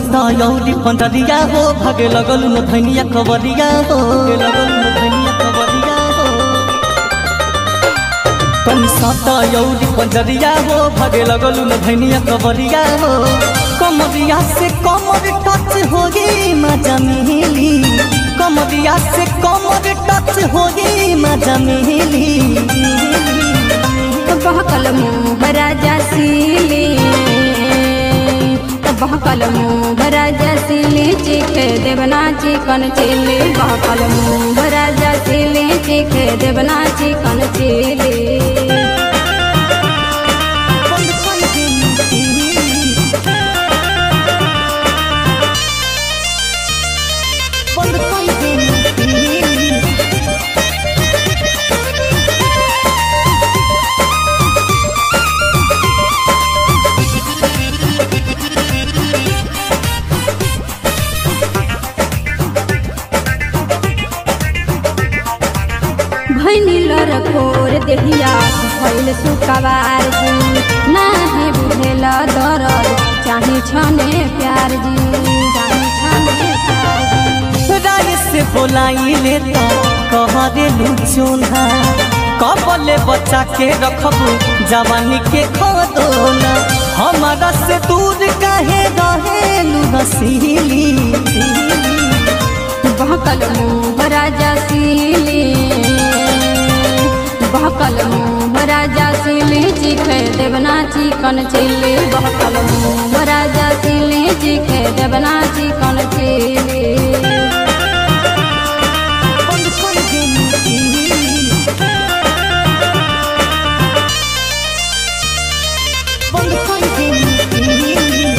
सता यौरी पंडरिया हो भागे लगल न धनिया कवरिया हो भागे लगल न धनिया कवरिया हो तन सता यौरी पंडरिया हो भागे लगल न धनिया कवरिया हो कमरिया से कमर टच हो गई मजा मिली कमरिया से कमर टच हो गई मजा मिली बहकल मुँह राजा सिले बहकल मुँह राजा सिले चीखे देवना चिकन चिले बहकल मुँह राजा सिले चीखे देवना चिकन चिले बंद कर देनी बंद कर देनी भैनी लरकोर देहिया भैल सुकवार जी नाही बुझेल दरद चाहे छने प्यार जी चाहे छने प्यार जी राय से बोलाई लेता कह दे लुचोना कबले बच्चा के रखबू जवानी के खदोना हमारा से दूर काहे रहेलू हसीली बहकल मुँह राजा सिले बहकल मुँह राजा सिले चिखे देवना चिकन चिले बहकल मुँह राजा सिले चिखे देवना चिकन चिले बंद कर देनी बंद कर देनी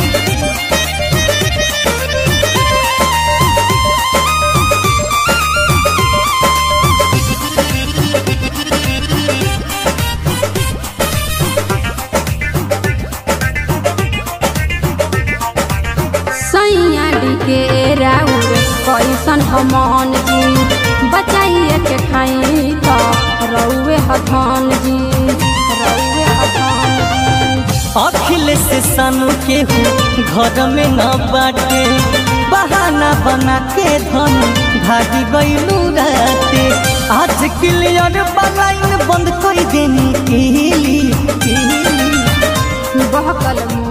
सैयाडी के राउर कैसन हमान जी बचाइए के खाई तो रउए हथान जी रउए हथान जी अखिलेश सानू के हूँ घर में न बाटे बहाना बना के धन भागी गईलू राते आज क्लियर बलाइन बंद कर देनी केली केली बहकल मुँह